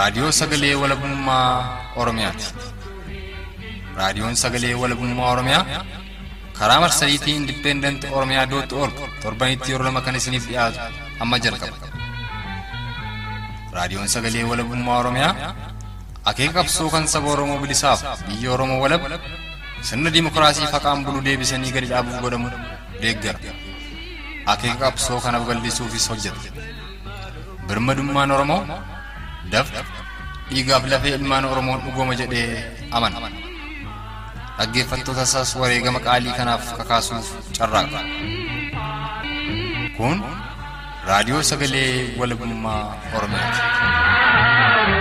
Raadiyoo Sagalee Walabummaa Oromiyaati. Raadiyoon Sagalee Walabummaa Oromiyaa karaa marsariitii Indipendent Oromiyaa dootti org torbanitti yeroo lama kan isiniif dhiyaatu amma jalqaba. Raadiyoon Sagalee Walabummaa Oromiyaa akeeka qabsoo kan saba Oromoo bilisaaf biyya Oromoo walab sirna dimokiraasii faqaan bulu deebisanii gadi dhaabuuf godhamu deeggara. Akeeka qabsoo kana babal'isuufis hojjeta. Birmadummaan Oromoo dafqa dhiigaaf lafee ilmaan Oromoon dhugooma jedhee amana. Dhaggeeffattoota isaas wareegama qaalii kanaaf kakaasuuf carraaqa. Kun raadiyoo sagalee walabummaa Oromiyaati.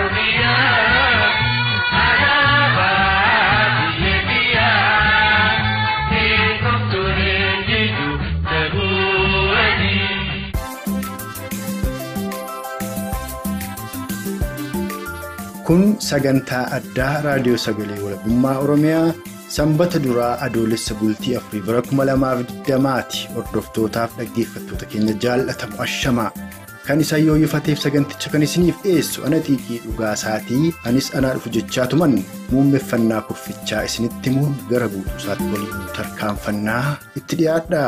Kun sagantaa addaa raadiyoo sagalee walabummaa Oromiyaa sanbata duraa adoolessa bultii afurii bara 2020ti. Hordoftootaaf dhaggeeffattoota keenya jaallatamu ashamaa. Kan isa yooyyifateef saganticha kan isiniif dhiyeessu ana xiiqii dhugaa isaatii anis anaa dhufu jechaatuman muummeffannaa kurfichaa isinitti himuun gara guutuu isaatti waliin tarkaanfannaa itti dhiyaadha.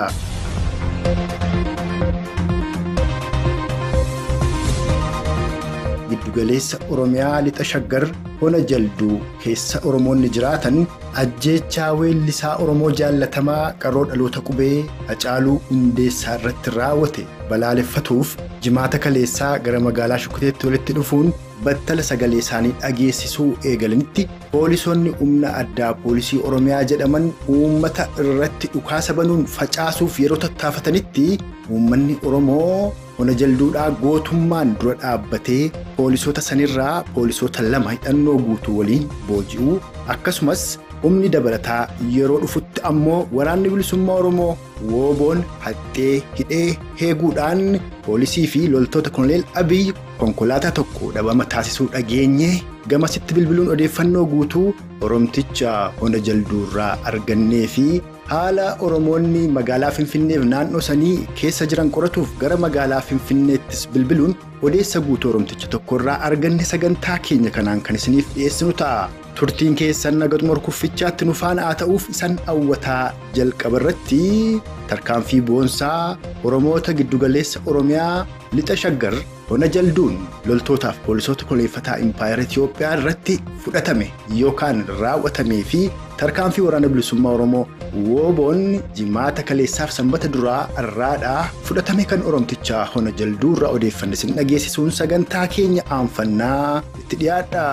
Giddugaleessa Oromiyaa lixa shaggar hona jalduu keessa Oromoonni jiraatan ajjeechaa weellisaa Oromoo jaallatamaa qaroo dhaloota qubee Hacaaluu Hundeessaa irratti raawwate balaaleffatuuf jimaata kaleessaa gara magaalaa Shukuteetti walitti dhufuun battala sagalee isaanii dhageessisuu eegalanitti poolisoonni humna addaa poolisii Oromiyaa jedhaman uummata irratti dhukaasa banuun facaasuuf yeroo tattaafatanitti uummanni Oromoo. Hona jalduudhaa gootummaan dura dhaabbatee poolisoota sanirraa poolisoota lama hidhannoo guutuu waliin booji'uu akkasumas humni dabalataa yeroo dhufutti ammoo waraanni bilisummaa Oromoo wooboon haxxee hidhee heeguudhaan poolisii fi loltoota koloneel Abiyyi konkolaataa tokko dhabama taasisuu dhageenye gamasitti bilbiluun odeeffannoo guutuu Oromticha hona jalduurraa argannee fi. haala oromoonni magaalaa finfinneef naannoo sanii keessa jiran qoratuuf gara magaalaa finfinneettis bilbiluun odeessa guutuu oromticha tokkorraa arganne sagantaa keenya kanaan kan isiniif dhiyeessinu ta'a. turtiin keessan nagatuma kuffichaatti nu faana haa ta'uuf isan hawwataa jalqaba irratti tarkaanfii boonsaa oromoota giddugaleessa oromiyaa lixa shaggar hona jalduun loltootaaf poolisoota koleeffataa impaayera Itiyoophiyaa irratti fudhatame yookaan raawwatamee fi tarkaanfii waraana bilisummaa oromoo wooboon jimaata kaleessaaf sanbata duraa irraadhaa fudhatame kan oromtichaa hona jalduu irraa odeeffanne isin dhageessisuun sagantaa keenya aanfannaa itti dhiyaadha.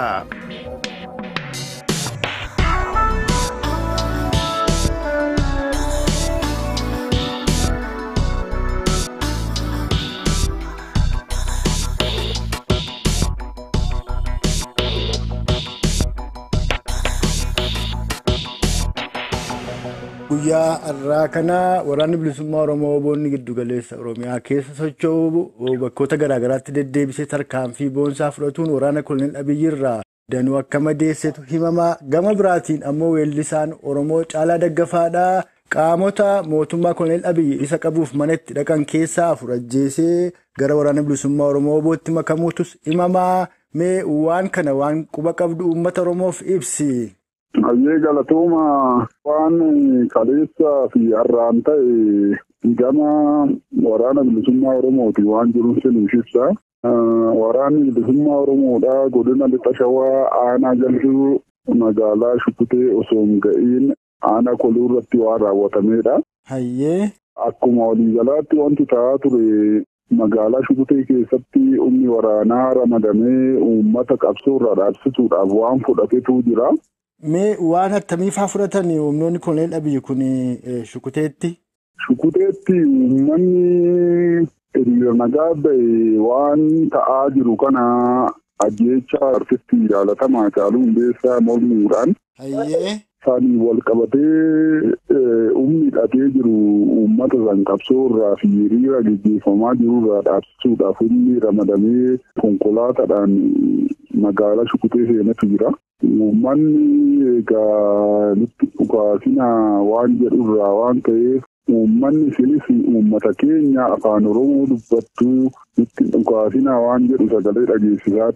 Guyyaa har'aa kana waraanni bilisummaa Oromoo wooboonni giddugaleessa Oromiyaa keessa socho'u bakkoota garaagaraatti deddeebisee tarkaanfii boonsaa fudhatuun waraana koloneel Abiyyi irraa danuu akka madeessetu himamaa gama biraatiin ammoo weellisaan Oromoo caalaa daggafaadhaa qaamota mootummaa koloneel Abiyyi isa qabuuf mana itti dhaqan keessaa afur ajjeesee gara waraana bilisummaa Oromoo woobootti makamuutus himamaa mee waan kana waan quba qabdu uummata Oromoof ibsi. Hayyee galatooma waan kaleessaa fi har'aan ta'e gama waraana bilisummaa Oromooti waan jiruuf sinuuf ibsa. Waraanni bilisummaa Oromoodhaa godina lixa shawaa aanaa jalduu magaalaa Shukutee osoo hin ga'iin aanaa koluu irratti waan raawwatameedha. Hayyee. Akkuma waliigalaatti wanti ta'aa ture magaalaa Shukutee keessatti humni waraanaa ramadamee uummata qabsoo irraa dhaabsisuudhaaf waan fudhatetu jira. Mee waan attamiifaa fudhatan humnoonni koloneel Abiyyi kun Shukuteetti? Shukuteetti uummanni hiriira nagaa ba'e waan ta'aa jiru kana ajjeechaa artistii jaalatamaa Hacaaluu Hundeessaa mormuudhaan. Hayyee. Isaanii wal qabatee humni hidhatee jiru uummata san qabsoo irraa fi hiriira gaggeeffamaa jiru irraa dhaabsisuudhaaf humni ramadamee konkolaataadhaan magaalaa Shukutee seenatu jira. Uummanni egaa nutti dhugaasina waan jedhu irraa waan ta'eef uummanni isinis uummata keenya afaan oromoo dubbattuu nutti dhugaasinaa waan jedhu sagalee dhageessisaa ture.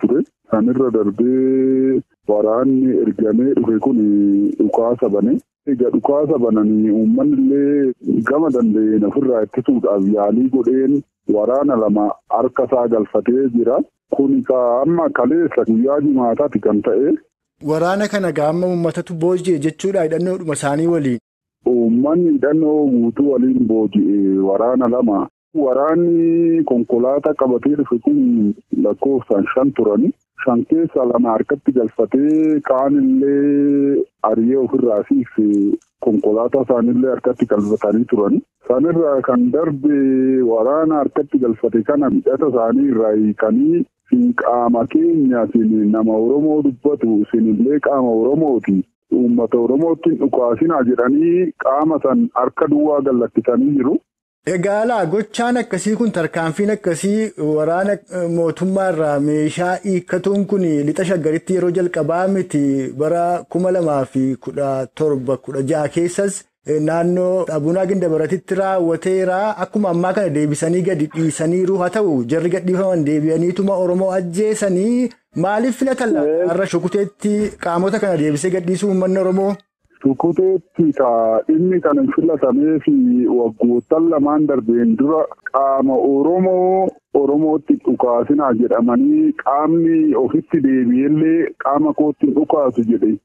sanirra darbee waraanni ergamee dhufe kun dhukaasa bane. Egaa dhukaasa bananii uummanni illee gama danda'een ofirraa ittisuudhaaf yaalii godheen waraana lama harka isaa galfatee jira. Kun amma kaleessa guyyaa jimaataati kan ta'e. Waraana kana gaama uummatatu booji'e jechuudha hidhannoodhuma isaanii waliin. Uummanni hidhannoo guutuu waliin booji'e waraana lama. Waraanni konkolaataa qabatee dhufe kun lakkoofsaan shan turani. Shan keessaa lama harkatti galfatee kaan illee ari'ee ofirraa fiigse konkolaataa isaanillee harkatti galfatanii turani. Sanirraa kan darbe waraana harkatti galfate kana hidhata isaanii irraa hiikanii qaama keenya isin nama Oromoo dubbatu isinillee qaama Oromooti. Uummata Oromootti dhukaasinaa jedhanii qaama san harka duwwaa gallakkisanii jiru. Egaa laa gochaan akkasii kun tarkaanfiin akkasii waraana mootummaa irraa meeshaa hiikkatuun kun lixa shaggaritti yeroo jalqabaa miti bara kuma lamaa fi kudha torba kudha ja'a keessas naannoo abunaa gindabaratitti raawwateera akkuma ammaa kana deebisanii gadi dhiisaniiru haa ta'u jarri gadhiifaman deebi'aniituma Oromoo ajjeesanii maaliif filatan har'a shukuteetti qaamota kana deebisee gadhiisuu uummanni Oromoo. Shukuteetti inni kan filatamee fi waggoottan lamaan darbeen dura qaama Oromoo Oromootti dhukaasinaa jedhamanii qaamni ofitti deebi'ellee qaama kootti dhukaasu jedhe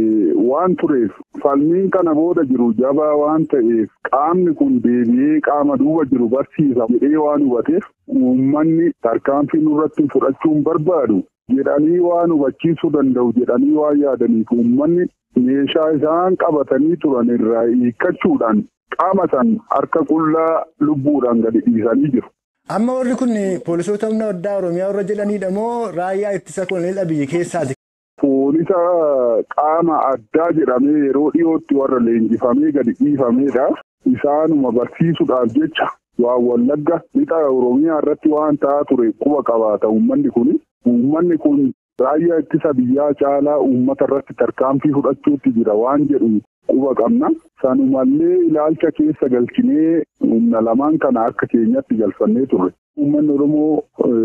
waan tureef falmiin kana booda jiru jabaa waan ta'eef qaamni kun deebi'ee qaama duuba jiru barsiisa jedhee waan hubateef uummanni tarkaanfii nurratti fudhachuun barbaadu jedhanii waan hubachiisuu danda'u jedhanii waan yaadaniif uummanni. meeshaa isaan qabatanii turan irraa hiikkachuudhaan qaama san harka qullaa lubbuudhaan gadi dhiisanii jiru. Amma warri kun poolisoota humna addaa Oromiyaa warra jedhanidha moo raayyaa ittisa koloneel biyya keessaati? Poolisa qaama addaa jedhamee yeroo dhiyootti warra leenjifamee gadi dhiifameedha. Isaanuma barsiisuudhaaf jecha waan wallagga lixa Oromiyaa irratti waan ta'aa ture quba qabaata uummanni kun. Uummanni kun raayyaa ittisa biyyaa caalaa uummata irratti tarkaanfii fudhachuutti jira waan jedhu quba qabna. Sanumallee ilaalcha keessa galchinee humna lamaan kana akka keenyatti galfannee turre. Uummanni Oromoo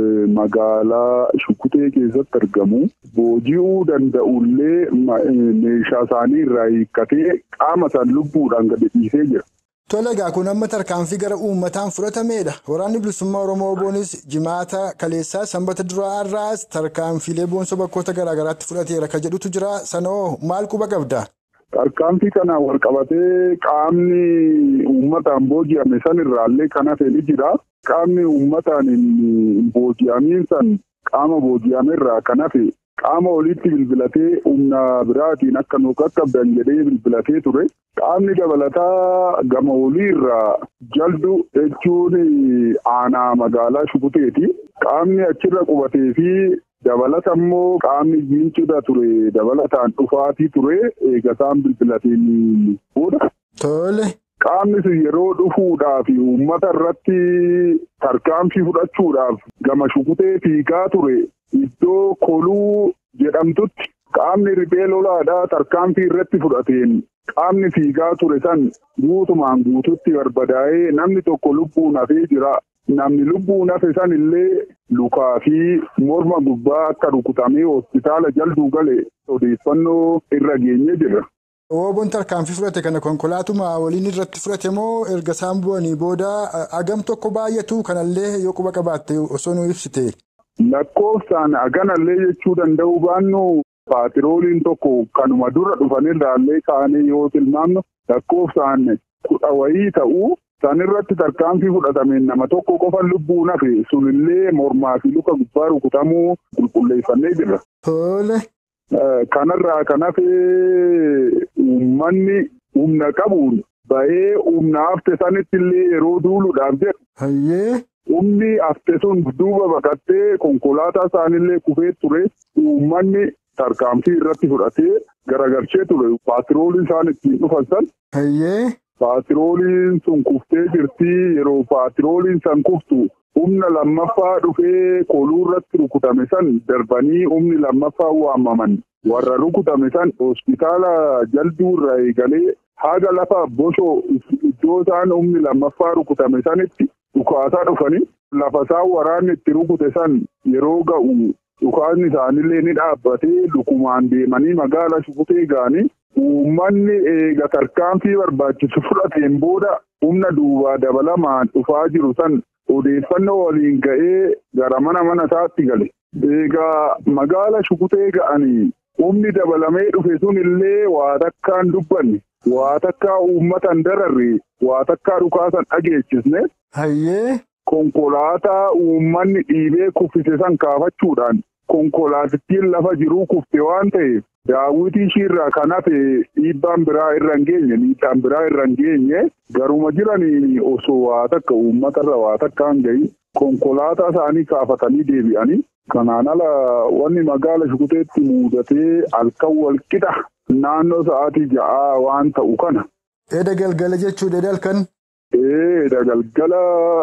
magaalaa Shukutee keessatti argamu booji'uu danda'ullee meeshaa isaanii irraa hiikkatee qaama isaan lubbuudhaan gadi dhiisee jira. Tole egaa kun amma tarkaanfii gara uummataan fudhatameedha. Waraanni bilisummaa Oromoo boonis jimaata kaleessaa sanbata duraa irraas tarkaanfiilee boonsoo bakkoota garaagaraatti fudhateera kan jedhutu jira. Sanoo maal quba qabda? Tarkaanfii kanaan wal qabatee qaamni uummataan booji'ame sanirraallee kan hafe ni jira. Qaamni uummataan hin booji'amiin san qaama booji'amerraa kan hafe qaama olitti bilbilatee humna biraatiin akka nu qaqqabdan jedhee bilbilatee ture. Qaamni dabalataa gama oliirraa jaldu jechuun aanaa magaalaa Shukuteeti. Qaamni achirra qubatee fi dabalata immoo qaamni jiincidha ture dabalataan dhufaatii ture eegasaan bilbilateen booda. Tole. Qaamni sun yeroo dhufuudhaaf uummata irratti tarkaanfii fudhachuudhaaf gama Shukutee fiigaa ture iddoo koluu jedhamtutti. Qaamni riphee lolaadhaa tarkaanfii irratti fudhateen qaamni fiigaa ture san guutumaan guututti barbadaa'ee namni tokko lubbuun hafee jira. Namni lubbuun hafe san illee lukaa fi morma gubbaa akka rukutamee hospitaala jalduu galee odeeffannoo irra geenye jira. Ooboon tarkaanfii fudhate kana konkolaatuma waliin irratti fudhate moo erga isaan bu'anii booda agam tokko baay'atu kanallee yoo quba qabaatte osoo nu ibsite. Lakkoofsaan aganallee jechuu danda'u baannu paatirooliin tokko kanuma dura dhufanirraallee kaanee yoo tilmaamnu lakkoofsaan kudha wayii ta'uu sanirratti tarkaanfii fudhatameen nama tokko qofa lubbuun hafe sunillee mormaa fi luka gubbaa rukutamuu qulqulleeffannee jirra. Tole. Kanarraa kan hafee uummanni humna qabuun bahee humna hafte sanitti illee yeroo duuluudhaaf jedhu. Hayyee. Humni hafte sun duuba baqattee konkolaataa isaanillee kufee ture uummanni tarkaanfii irratti fudhatee garagalchee ture paatirooliin isaan ittiin dhufan san. Hayyee. Paatirooliin sun kuftee jirti yeroo paatirooliin san kuftu humna lammaffaa dhufee koluu irratti rukutame san darbanii humni lammaffaa waamaman warra rukutame san hospitaala jalduu irraa eegalee haga lafa boshoo iddoo isaan humni lammaffaa rukutame sanitti dhukaasaa dhufanii lafa isaan waraanni itti rukute san yeroo ga'u dhukaasni isaanillee ni dhaabbatee lukumaan deemanii magaala shukutee ga'anii uummanni eega tarkaanfii barbaachisu fudhateen booda humna duubaa dabalamaan dhufaa jiru san odeeffannoo waliin ga'ee gara mana mana isaatti gale. Egaa magaala shukutee ga'anii humni dabalamee dhufe sun illee waa takkaan dubbanne waa takkaa uummatan dararre waa takkaa dhukaasan dhageechisne. Hayyee. Konkolaataa uummanni dhiibee kuffise san kaafachuudhaan konkolaatittiin lafa jiruu kufte waan ta'eef daawwitii ishiirraa kan hafe dhiibbaan biraa irra hin geenye miidhaan biraa irra hin geenye garuma jiraniin osoo waa takka uummatarra waa takka hin gahin konkolaataa isaanii kaafatanii deebi'anii kanaan ala wanni magaala shukuteetti muudatee halkan walqixa naannoo sa'aatii ja'aa waan ta'u kana. Eeda galgala jechuudha eeda halkan. Eeda galgala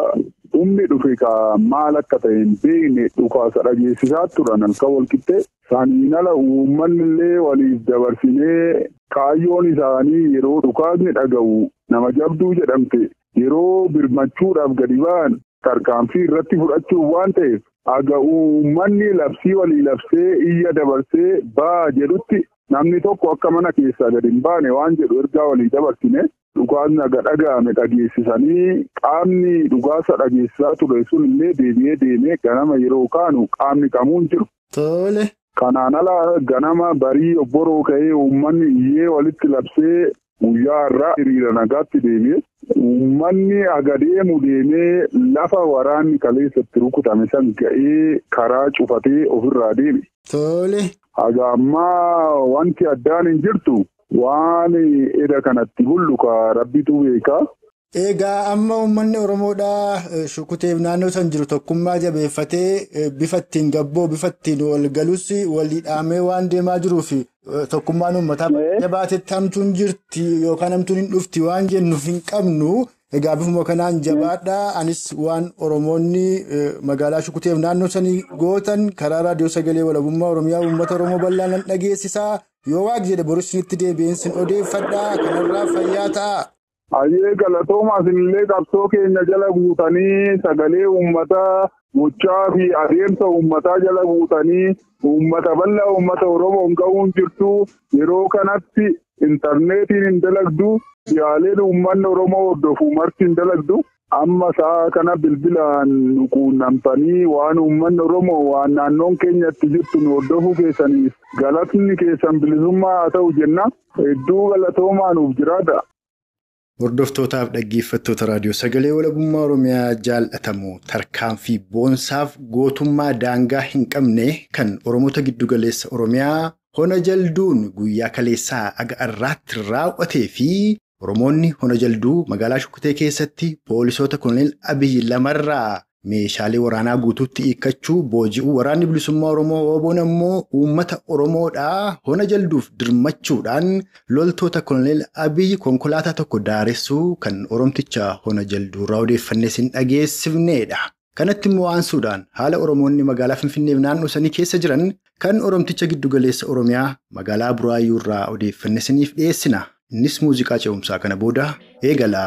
humni dhufe ka maal akka ta'e hin beekne dhukaasa dhageessisaa turan halkan walqixxee saniin ala uummanni illee waliif dabarsinee kaayyoon isaanii yeroo dhukaasni dhaga'u nama jabduu jedhamte yeroo birmachuudhaaf gadi ba'an tarkaanfii irratti fudhachuuf waan ta'eef aga uummanni labsii walii labsee iyya dabarsee baa jedhutti namni tokko akka mana keessaa gadi hin baane waan jedhu ergaa walii dabarsine. Dhukaasni aga dhaga'ame dhageessisanii qaamni dhukaasa dhageessisaa ture sun illee deebi'ee deemee ganama yeroo kaanu qaamni qamuun jiru. Tole. Kanaan ala ganama barii obboroo ka'ee uummanni iyyee walitti labsee guyyaa irraa hiriira nagaatti deebi'e. Uummanni aga deemu deemee lafa waraanni kaleessatti rukutame san ga'ee karaa cufatee ofirraa deeme. Tole. Haga ammaa wanti addaan hin jirtu. Waan edda kanatti hulluka rabbitu beekaa. Egaa amma uummanni Oromoodhaa shukuteef naannoo san jiru tokkummaa jabeeffatee bifa ittiin gabboo bifa ittiin wal galus walii dhaamee waan deemaa jiruuf tokkummaan uummataa jabaatetti hamtuun jirti yookaan hamtuun hin dhufti waan jennuuf hin qabnu. Egaa bifuma kanaan jabaadhaa anis waan Oromoonni magaalaa shukuteef naannoo sanii gootan karaa raadiyoo sagalee walabummaa Oromiyaa uummata Oromoo bal'aa nan dhageessisaa. Yoo waaq jedhe boru isinitti deebi'eensin odeeffadhaa kanarraa fayyaa ta'a. Hayyee galatoomaa isinillee qabsoo keenya jala guutanii sagalee uummataa gochaa fi adeemsa uummataa jala guutanii uummata bal'aa uummata Oromoon ga'uun jirtu yeroo kanatti intarneetiin hin dalagdu yaaleen uummanni Oromoo hordofu marti hin dalagdu. Amma sa'a kana bilbilaan nu quunnamtanii waan uummanni Oromoo waan naannoon keenyatti jirtu nu hordofuu keessaniif galatni keessan bilisummaa haa ta'u jenna. Hedduu galatoomaa nuuf jiraata. Hordoftootaaf dhaggeeffattoota raadiyoo sagalee walabummaa Oromiyaa jaallatamu tarkaanfii boonsaaf gootummaa daangaa hin qabne kan Oromoota giddugaleessa Oromiyaa hona jalduun guyyaa kaleessaa aga irraatti raawwatee fi Oromoonni hona jalduu magaalaa Shukkutee keessatti poolisoota Koloneel Abiyyi lamarraa meeshaalee waraanaa guutuutti hiikkachuu booji'uu waraanni bilisummaa Oromoo Oboon ammoo uummata Oromoodhaa hona jalduuf dirmachuudhaan loltoota Koloneel Abiyyi konkolaataa tokko daaressuu kan Oromticha hona jalduurraa odeeffannee sin dhageessifneedha. Kanatti immoo aansuudhaan haala Oromoonni magaalaa Finfinneef naannoo sanii keessa jiran kan Oromticha giddugaleessa Oromiyaa magaalaa Buraayyuurraa odeeffannee siniif dhiyeessina. Innis muuziqaa ce'umsaa kana booda eegala.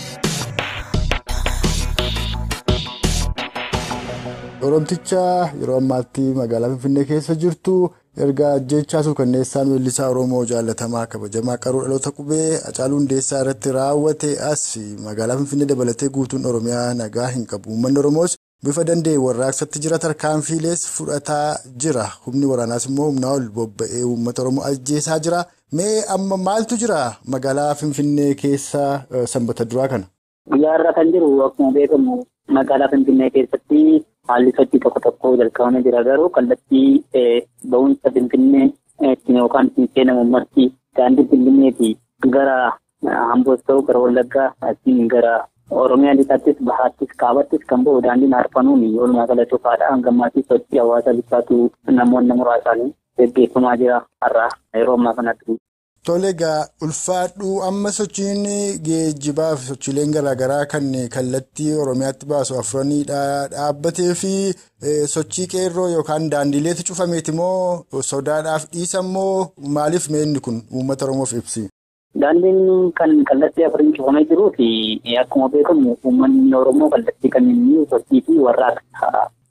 Oromticha yeroo ammaatti magaalaa Finfinnee keessa jirtu erga ajjechaa suukanneessaan weellisaa Oromoo jaallatamaa kabajamaa qaruu dhaloota qubee Hacaaluu Hundeessaa irratti raawwate as magaalaa Finfinnee dabalatee guutuun Oromiyaa nagaa hin qabu. Uummanni Oromoos bifa danda'e warraaqsatti jira tarkaanfiilees fudhataa jira. Humni waraanaas immoo humnaa ol bobba'ee uummata Oromoo ajjeesaa jira. Mee amma maaltu jira magaalaa Finfinnee keessa sanbata duraa kana? Guyyaa irra kan jiru akkuma beekamu magaalaa Finfinnee keessatti haalli sochii tokko tokko jalqabamee jira garuu kallattii ba'umsa Finfinnee yookaan seenamu ummatti daandii Finfinneeti gara Hamboos ta'u gara Wallaggaa asiin gara Oromiyaa lixaattis bahaattis kaabattis kan ba'u daandiin arfanuun walumaa gala cufaadha hanga ammaatti sochii hawaasa bittaatu namoonni muraasaan gaggeeffamaa jira har'a yeroo ammaa kanatti. Tole egaa ulfaadhu amma sochiin geejjibaa fi sochiileen garaagaraa kan kallattii Oromiyaatti baasu afuraniidha dhaabbatee fi sochii qeerroo yookaan daandiileetu cufameeti moo sodaadhaaf dhiisa moo maaliif meenni kun uummata Oromoof ibsi? Daandiin kan kallattii afuriin cufamee jiruu fi akkuma beekamu uummanni Oromoo kallattii kan inni sochii fi warraaqsa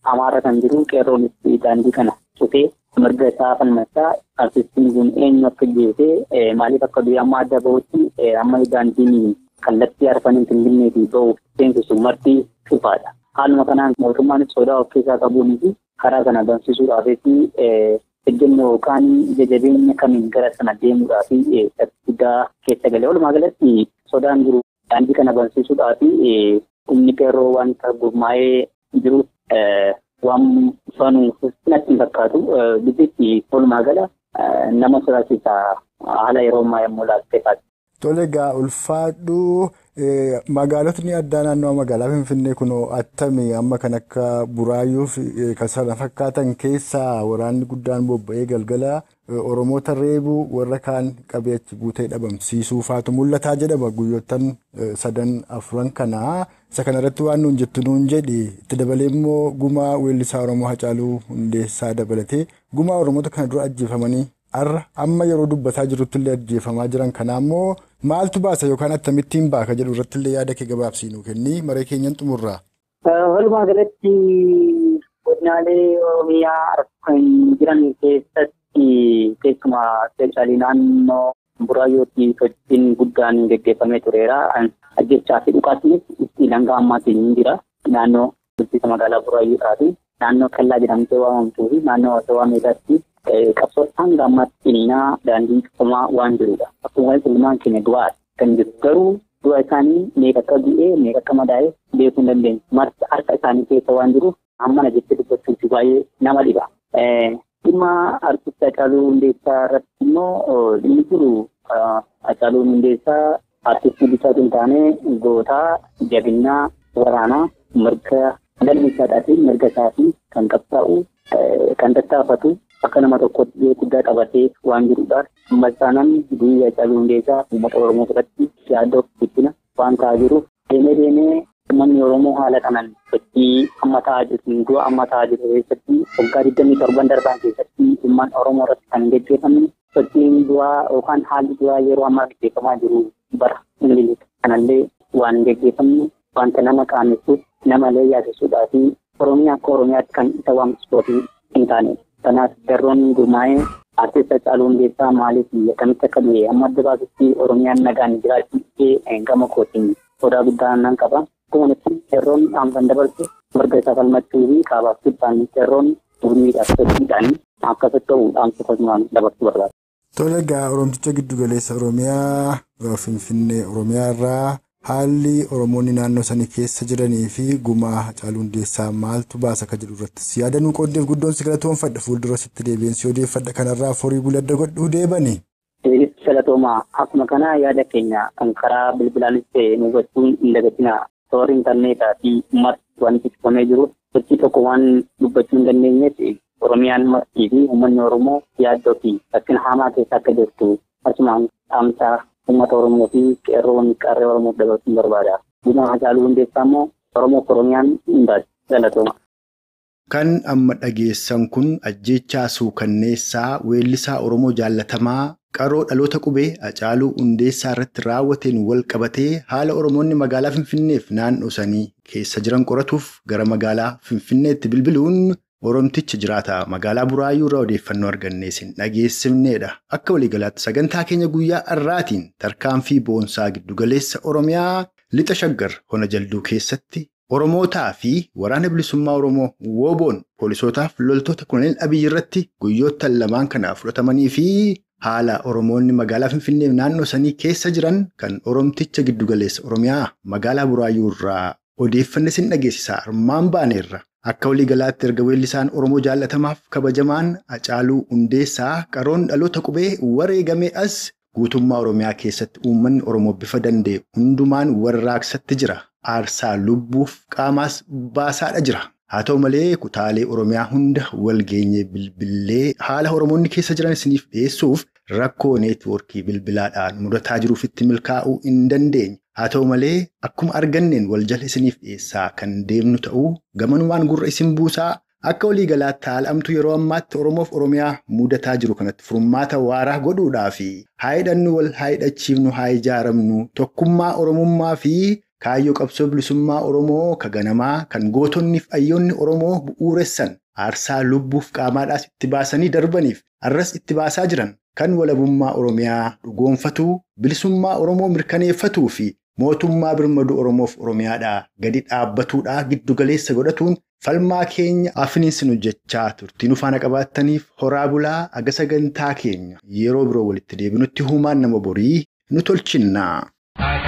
Amaara kan jiru qeerroonis daandii kana cufee mirga isaa falmachaa artistiin kun eenyu akka jeesee maaliif akka durii amma adda bahutti amma daandiin kallattii arfaniin finfinneetii bahuuf seensisu marti cufaadha. Haaluma kanaan mootummaan sodaa of keessaa qabuun fi karaa kana bansiisuudhaafis ejjennoo yookaan ija jabeenya kamiin gara sana deemuudhaaf guddaa keessa galee walumaa galatti sodaan jiru daandii kana bansiisuudhaaf humni qeerroo wanta gurmaa'ee jiru waan fanuuf natti hin fakkaatu biyyitti walumaa gala nama sodaachisa haala yeroo ammaa yommuu laattee kaatu. Tole egaa ulfaadhu magaalotni addaa naannoo magaalaa Finfinnee kunoo attami amma kan akka Buraayyuu fi kan sana fakkaatan keessaa waraanni guddaan bobba'ee galgala Oromoota reebuu warra kaan qabee achi guutee dhabamsiisuu faatu mul'ataa jedhama guyyoottan sadan afuran kanaa isa kanarratti waan nuun jettu nuun jedhi itti dabalee immoo gumaa weellisaa Oromoo Hacaaluu Hundeessaa dabalatee gumaa Oromoota kana dura ajjeefamanii har'a amma yeroo dubbataa jirutti illee ajjeefamaa jiran kanaa immoo maaltu baasa yookaan akkamittiin baaka jedhu irratti illee yaada kee gabaabsii nuu kenni maree keenyan xumurraa. Walumaa galatti godinaalee Oromiyaa kan jiran keessatti keessumaa speeshaalii naannoo Buraayyootti sochiin guddaan gaggeeffamee tureera. Ajjechaa fi dhukaasnis itti hanga ammaatiin ni jira. Naannoo bulchiinsa magaalaa Buraayyuudhaa naannoo Kellaa jedhamtee waamamtuu fi naannoo Wasawaa Meedaatti qabsoo hanga ammaatti innaa daandii cufamaa waan jirudha. Akkuma ilmaan keenya du'aa kan jiru garuu du'a isaanii meeqa akka du'ee meeqa akka madaa'e beekuu hin dandeenye. Marti harka isaanii keessa waan jiruuf hammana jettee dubbachuuti baay'ee nama dhiba. Dhimma artist Hacaaluu Hundeessaa irratti immoo dhimmi jiru Hacaaluu Hundeessaa artistii bifa hin taane gootaa jabinnaa waraanaa mirga galmi isaadhaa fi mirga isaatii kan qabsaa'u kan tattaafatu akka nama tokkotti gahee guddaa qabatee waan jirudha. Massaanan biyya Hacaaluu Hundeessaa uummata Oromoo biratti yaada of guddina waan ta'aa jiruuf deemee deemee uummanni Oromoo haala kanaan sochii amma ta'aa jiru du'a amma ta'aa jiru keessatti waggaa digdamii torban darban keessatti uummanni Oromoo irratti kan gaggeeffamne sochiin du'aa yookaan haalli du'aa yeroo ammaa gaggeeffamaa jiru bara ingiliz kanallee waan gaggeeffamne wanta nama qaanessuuf nama illee yaasisuudhaa fi Oromiyaa akka Oromiyaatti kan isa waamsisootii hin taane. Kanaaf qeerroon gurmaa'ee artist Hacaaluu Hundeessaa maaliif akkamitti akka du'e amma adda baasutti Oromiyaan nagaan jiraachuu gama kootiin sodaa guddaa nan qaba. Akkuma nuti qeerroon dhaamsan dabarsu mirga isaa falmachuu fi kaabaaf kibbaan qeerroon gurmiidhaaf sochiidhaan akka socho'u dhaamsa kosmaan dabarsuu barbaada. Tole egaa Oromticha giddu galeessa Oromiyaa Finfinnee Oromiyaa irraa haalli Oromoonni naannoo sanii keessa jiranii fi gumaa Hacaaluu Hundeessaa maaltu baasa akka jedhu irrattis yaada nuu qooddeef guddoon si galatoomfadha fuuldura sitti deebiinsi odeeffadha kanarraa forii buladda godhuu deebani. Galatoomaa akkuma kana yaada keenya kan karaa bilbilaanis ta'e nu gochuun hin dagatina toora intarneetaa fi uummata wanti cufamee jiru sochii tokko waan dubbachuu hin dandeenyeef Oromiyaan martii fi uummanni Oromoo yaaddoo fi rakkina hamaa keessa akka jirtu asumaan dhaamsaa uummata Oromoo fi qeerroon qarree Oromoof dabarsuun barbaada. Gumaa Hacaaluu Hundeessaa immoo Oromoof Oromiyaan hundaati. Galatooma. Kan amma dhageessan kun ajjechaa suukanneessaa weellisaa Oromoo jaallatamaa qaroo dhaloota qubee Hacaaluu Hundeessaa irratti raawwateen wal qabatee haala Oromoonni magaalaa Finfinneef naannoo sanii keessa jiran qoratuuf gara magaalaa Finfinneetti bilbiluun Oromticha jiraata magaalaa Buraayyuu irraa odeeffannoo arganneesin dhageessifneedha. Akka waliigalaatti sagantaa keenya guyyaa har'aatiin tarkaanfii boonsaa giddugaleessa Oromiyaa lixa shaggar hona jalduu keessatti Oromootaa fi waraana bilisummaa Oromoo wooboon poolisootaaf loltoota koloneel Abiyyi irratti guyyoottan lamaan kana fudhatamanii fi haala Oromoonni magaalaa Finfinnee naannoo sanii keessa jiran kan Oromticha giddugaleessa Oromiyaa magaalaa Buraayyuu irraa odeeffanne sin dhageessisaa armaan baaneerra. Akka waliigalaatti erga weellisaan Oromoo jaallatamaaf kabajamaan Hacaaluu Hundeessaa qaroon dhaloota qubee wareegamee as guutummaa Oromiyaa keessatti uummanni Oromoo bifa danda'e hundumaan warraaqsatti jira. Aarsaa lubbuuf qaamaas baasaadha jira. Haa ta'u malee kutaalee Oromiyaa hunda walgeenyee bilbilee haala Oromoonni keessa jiran isiniif dhiyeessuuf rakkoo neetwoorkii bilbilaadhaan mudataa jiruufitti milkaa'uu hin dandeenye. Haa ta'u malee akkuma arganneen wal jala isiniif dhiyeessaa kan deemnu ta'uu gamanumaan gurra isin buusaa akka waliigalaatti haalamtu yeroo ammaatti Oromoof Oromiyaa mudataa jiru kanatti furmaata waaraa godhuudhaa fi haa hidhannu wal haa hidhachiifnu haa ijaaramnu tokkummaa Oromummaa fi kaayyoo qabsoo bilisummaa Oromoo ka ganamaa kan gootonni fi hayyoonni Oromoo bu'uuressan aarsaa lubbuuf qaamaadhaas itti baasanii darbaniif arras itti baasaa jiran kan walabummaa Oromiyaa dhugoonfatuu bilisummaa Oromoo mirkaneeffatuu fi mootummaa birmaduu Oromoof Oromiyaadhaa gadi dhaabbatuudhaa giddugaleessa godhatuun falmaa keenya afiniinsin hojjechaa turtii nu faana qabaattaniif horaa bulaa aga sagantaa keenya yeroo biroo walitti deebinutti humaan nama borii nu tolchinna.